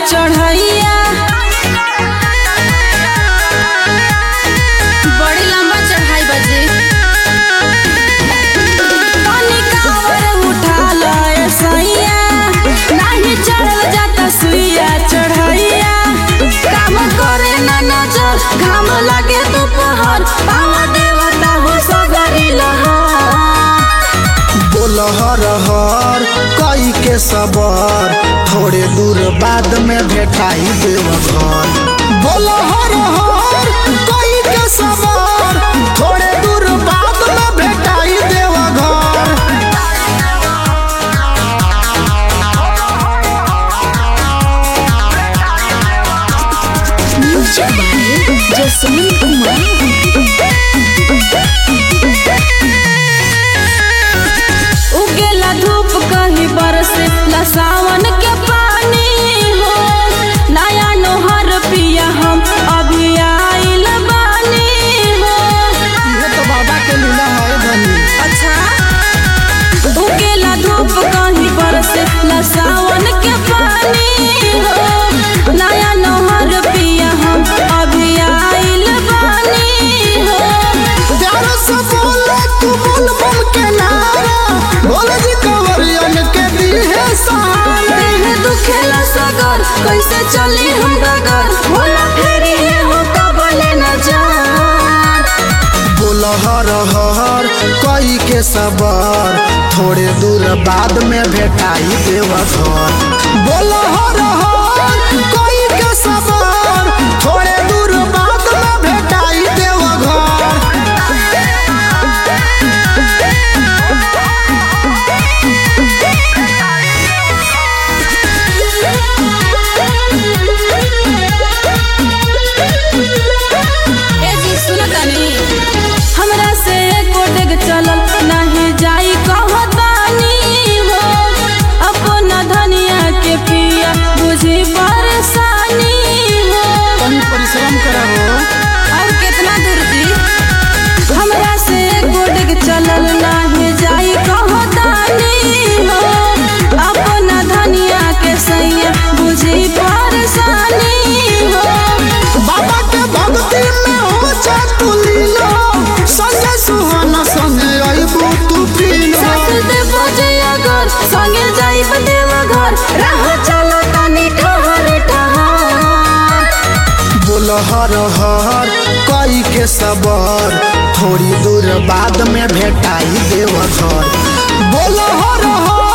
चढ़ैया बड़ी लंबा चढ़ाई बजे पानी कावर उठा लए सैया नाही चढ़ल जाता सुइया चढ़ैया काम करे ना नजर घाम लगे दोपहर पावा देवता हो सगरी लहर बोल हर हर कई के सबर थोड़े दूर बाद में भेटाई देव घर बोल हर हर कई के सबर थोड़े दूर बाद में भेटाई देव घर म्यूजिक बाय जसमीन कुमार उगेला धूप कहीं बरसे ला सावन के पानी हो नया नोहर पिया हम अभी आइल बानी हो ये तो बाबा के लीला है धनी अच्छा उगेला धूप कहीं बरसे ला सावन के पानी हो नया नोहर पिया हम अभी आइल बानी हो प्यार से बोले तू बोल बोल के नारा बोल जी कंवरियन के दी है सहारा देह दुखेला सगर कैसे चली हम डगर भोला फेरी है हो कबले न जान बोल हर हर कई के सबर थोड़े दूर बाद में भेटाई देव घर बोल हर हर कई के सबर थोड़े दूर बाद में भेटाई देव घर ए जी सुन तनी हमरा से एको डेग चलल नहीं जाई कहतानी हो अपन धनिया के पिया बुझी परेशानी हो कहीं परिश्रम करा हो और कितना दूर जी हमरा से गोडग चलल नाही जाई कहतानी हो अपन धनिया के सैया बुझी परेशानी हो बाबा के भक्ति में हो जा तू लीलो संगे सुहाना संगे अइबू तू पीलो सास दे बजे अगर संगे जाइब देव घर राह चलो तनी ठहर ठहर बोल हर हर कई के सबर थोड़ी दूर बाद में भेटाई देव घर बोल हर हर